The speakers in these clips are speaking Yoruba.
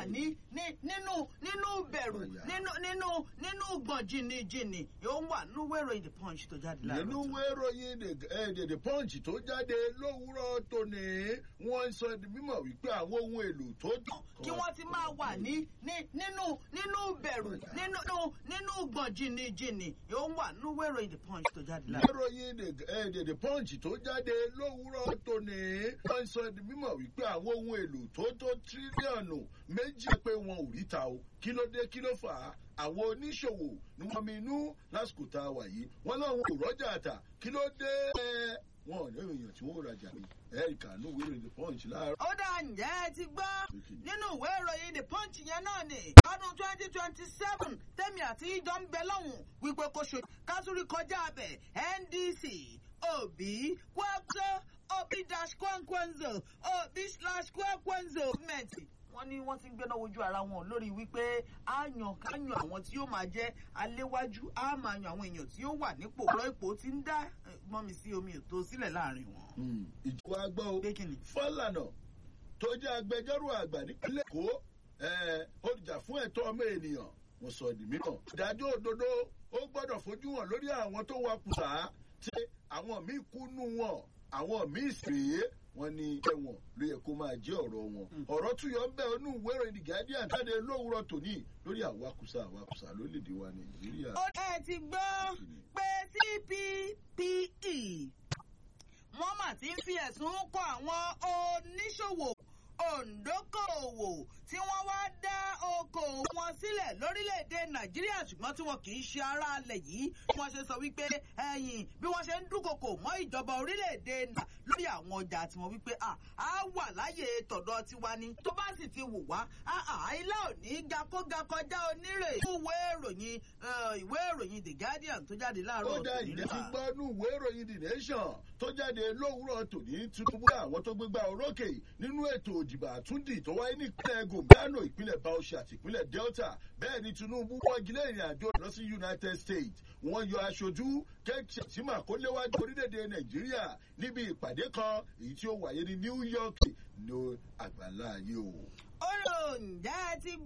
ní nínú nínú bẹ̀rù nínú nínú nínú gbọ̀n jìnnìjìnnì ó wà nínú wẹ̀rọ the punch tó jáde láàárọ̀ nínú wéròyìn the punch tó jáde lówùúrọ̀ tòní wọ́n sọ di mímọ̀ wípé àwọn ohun èlò tó dùn. kí wọ́n ti máa wà ní nínú nínú bẹ̀rù nínú nínú gbọ̀n jìnnìjìnnì ó wà nínú wẹ̀rọ the punch tó jáde láàárọ̀. wéròyìn the punch tó jáde lówùúrọ̀ tòní wọ́n sọ di mímọ̀ wípé àwọn ohun èlò tó tó tírílíọ̀nù méjì pé wọn ò ríta o kí ló dé kí ló fà á àwọn oníṣòwò ni wọ́n mi inú lásìkò tá a wà yìí wọ́n láwọn ò rọ́jà àtà kí ló dé wọn ò ní èèyàn tí wọ́n rajà ní ẹ̀ríkà ní ìwé ìròyìn the punch láàárọ̀. ó dà ǹjẹ́ ẹ ti gbọ́ nínú ìwé ìròyìn the punch yẹn náà ni ọdún twenty twenty seven tẹ́mi àti ìjọ ń bẹ lọ́hùn wípé kò ṣe kásúrí kọjá abẹ ndc obi kwakso obi dash kwankwanzo obi slash kwankwanzo movement wọ́n ní wọ́n ti ń gbéná wojú ara wọn lórí wípé á yan ká yan àwọn tí yóò máa jẹ́ aléwájú á máa yan àwọn èèyàn tí yóò wà nípò ọ̀rọ̀ ipò tí ń dá mọ́mi sí omi ètò sílẹ̀ láàrin wọn. ìjọba gbọ́ o fọ́lànà tó jẹ́ agbẹjọ́rò àgbà nípínlẹ̀ èkó olùjà fún ẹ̀tọ́ ọmọ ènìyàn wọ́n sọ di mìíràn. ìdájọ́ òdodo ó gbọ́dọ̀ fojú hàn lórí àwọn tó wakùsà tí àwọn míì kú nù wọn àwọn míì sì rèé wọn ní ẹwọn ló yẹ kó máa jẹ ọrọ wọn ọrọ tún yọ bẹẹ onú ìwé ìròyìn the guardian jáde lówùrọ tòní lórí àwakùsà àwakùsà lórílẹèdè wa nàìjíríà. ó ẹ ti gbọ́ pé cppe wọ́n mà ti ń fi ẹ̀sùn kọ àwọn oníṣòwò òǹdókòòwò tí wọ́n wá dá okòòwò wọn sílẹ̀ lórílẹ̀‐èdè nàìjíríà ṣùgbọ́n tí wọn kì í ṣe ará alẹ̀ yìí bí wọ́n ṣe sọ wípé ẹ̀yìn bí wọ́n ṣe ń dúnkokò mọ́ ìjọba orílẹ̀‐èdè nà lórí àwọn ọjà tí wọ́n wípé à á wà láyè tọ̀dọ̀ tiwa ni tó bá sì ti wù wá àìlá ò ní ga kó ga kọjá onírè ìwé ìròyìn ìwé ìròyìn the guardian tó jáde láàárọ̀ ó dá ìdí ti gbọ́ nú ìwé ìròyìn the nation tó jáde lówùúrọ̀ tòní tinubu àwọn tó gbégbá orókè nínú ètò òdìbò àtúndì tó wáyé ní ìpínlẹ̀ gòmìnà ìpínlẹ̀ bauchi àti ìpínlẹ̀ delta bẹ́ẹ̀ ni tinubu wọ́gilé ìrìn àjò lọ sí united states wọ́n yọ aṣojú kẹ́kẹ́ tí mà kó léwájú orílẹ̀-èdè nàìjíríà níbi ìpàdé kan èyí tí ó wáyé ní new york ní àgbàlá ayé o. ó lò ń jẹ́ ti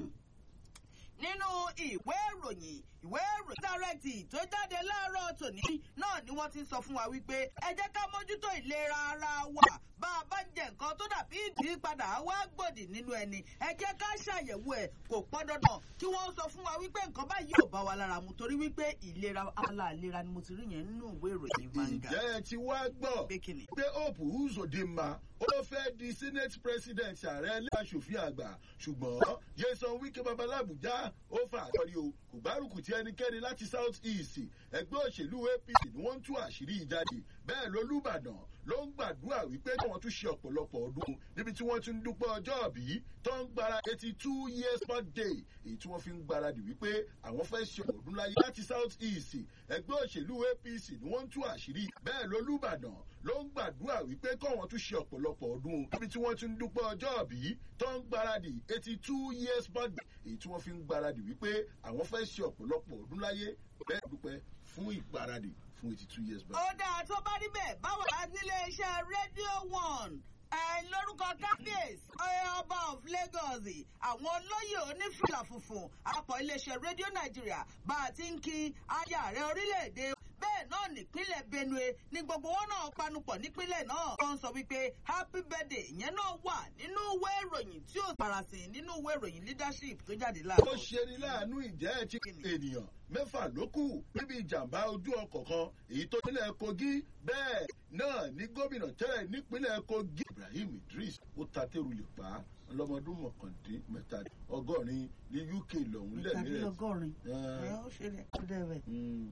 nínú ìwé ìròyìn ìwé ìròyìn dárẹ́tì tó jáde láàárọ̀ tòní náà ni wọ́n ti sọ fún wa wípé ẹ jẹ́ ká mójútó ìlera ara wa bá a bá jẹ nǹkan tó dàbí ìdípadà wá gbòdì nínú ẹni ẹ jẹ́ ká ṣàyẹ̀wò ẹ̀ kò pọ́n dandan kí wọ́n sọ fún wa wípé nǹkan báyìí ò bá wa lára mu torí wípé ìlera aláàlera ni mo ti rí yẹn nínú ìwé ìròyìn vanga. ìjẹ́ ẹ ti wá gbọ́ pé hope uzodinma ó fẹ́ di senate president ààrẹ ilé aṣòfin àgbà ṣùgbọ́n jason wike babalábùjá ó fà àkọrí o kò gbárùkù tí ẹnikẹ́ni láti south east ẹgbẹ́ òṣèlú apc ni wọ́n ń tú àṣírí ìjáde bẹ́ẹ̀ lolúbàdàn ló ń gbàdúrà wípé káwọn tún ṣe ọ̀pọ̀lọpọ̀ ọdún níbi tí wọ́n ti ń dúpẹ́ ọjọ́ òbí tó ń gbára eighty two years birthday èyí tí wọ́n fi ń gbáradì wípé àwọn fẹ́ ṣe ọdún láyé láti south east ẹgbẹ́ òṣèlú apc ni wọ́n ń tú àṣírí bẹ́ẹ̀ lolúbàdàn ló ń gbàdúrà wípé káwọn tún ṣe ọ̀pọ̀lọpọ̀ ọdún níbi tí wọ́n ti ń dúpẹ́ ọjọ́ òbí tó ń gbáradì eighty two years birthday èyí tí wọ́n fi ń gbáradì wípé àwọn fẹ́ ṣe ọ̀pọ̀lọpọ̀ ọdún láyé bẹ́ẹ̀ dúpẹ́ fún ìgbáradì fún eighty two years birthday. ó dáa tó bá rí bẹ́ẹ̀ báwo la nílé iṣẹ́ rédíò one lórúkọ kábíyèsí ọba of lagos àwọn olóyè onífìlà funfun àpọ̀ iléeṣẹ́ rédíò nàìjíríà bá a ti ń kí ayé ààrẹ orílẹ̀-èdè bẹ́ẹ̀ náà nípínlẹ̀ benue ní gbogbo wọn náà panupọ̀ nípínlẹ̀ náà wọ́n sọ wípé happy birthday ìyẹn náà wà nínú ìwé ìròyìn tí ó farasin nínú ìwé ìròyìn leadership tó jáde láàárọ̀. ó ṣe ni láàánú ìjẹ́ ẹ̀ tí ènìyàn mẹ́fà ló kù níbi ìjàmbá ojú ọkọ̀ kan èyí tó nílẹ̀ kogi bẹ́ẹ̀ náà ní gómìnà tẹ́lẹ̀ nípínlẹ̀ kogi ibrahim idris ó ta tẹ́rù lè pa á ọlọ́mọdún mọ̀kàndín mẹ́ta ọgọ́rin ní uk lọ́hún lẹ́mìíràn. ọgọ́rin ẹ ó ṣe rẹ̀ ó dẹ̀ rẹ̀.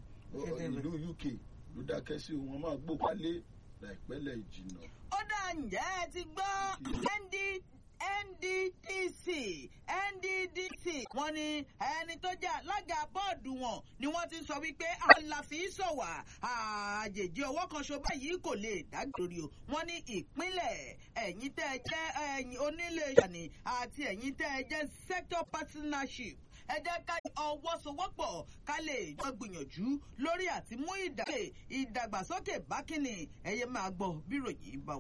ìlú uk ló dákẹ́ sí wọn máa gbó wálé láìpẹ́ lẹ̀ jìnnà. ó dà ǹjẹ́ ẹ ti gbọ́ ndí nddc nddc wọn ní ẹni tó jẹ alága bọọdù wọn ni wọn ti sọ wípé àlàfi sọwà àjèjì ọwọ kan ṣo báyìí kò lè dágbére o wọn ní ìpínlẹ ẹyin tẹ ẹ jẹ ẹyin onílé ìṣàní àti ẹyin tẹ ẹ jẹ sector partnership ẹ jẹ́ ká ọwọ́ sowọ́pọ̀ ká lè jọ gbìyànjú lórí àti mú ìdàgbàsókè bákínì ẹ̀yẹ máa gbọ́ bí ròyìn bá wà.